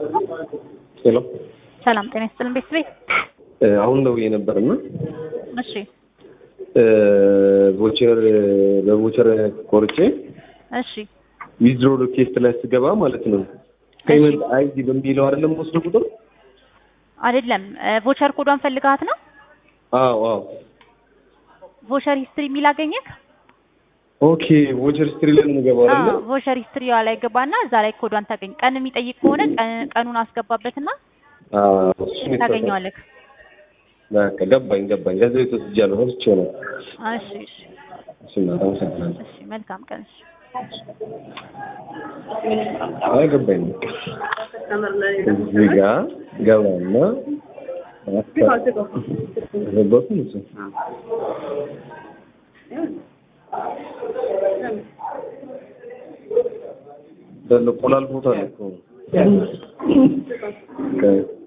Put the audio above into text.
ሄሎ ሰላም ጤና ይስጥልን ቤት ቤት አሁን ደውዬ ነበርና እሺ ቮቸር በቮቸር ቆርጬ እሺ ዊዝድሮ ሪኩዌስት ላይ ስገባ ማለት ነው ፔመንት አይዲ በሚለው አይደለም ወስዶ ቁጥር አይደለም ቮቸር ኮዷን ፈልጋት ነው አዎ አዎ ቮቸር ሂስትሪ የሚል አገኘክ ኦኬ ቮቸር ስትሪ ላይ ነው የምገባው አይደለ ቮቸር ሂስትሪ ላይ ገባና እዛ ላይ ኮዷን ታገኝ ቀን የሚጠይቅ ከሆነ ቀን- ቀኑን አስገባበትና አዎ እሱን የተረዳሁት። ታገኘዋለክ በቃ ገባኝ ገባኝ ገንዘብ የተወስጃለሁ ረስቼው ነው እሺ እሺ እሺ እናት አመሰግናለሁ እሺ መልካም ቀን እሺ አይ ገባኝ በቃ እዚህ ጋር ገባና አስገባሁት እሱ ደለ ቆላል ቦታ ነው እኮ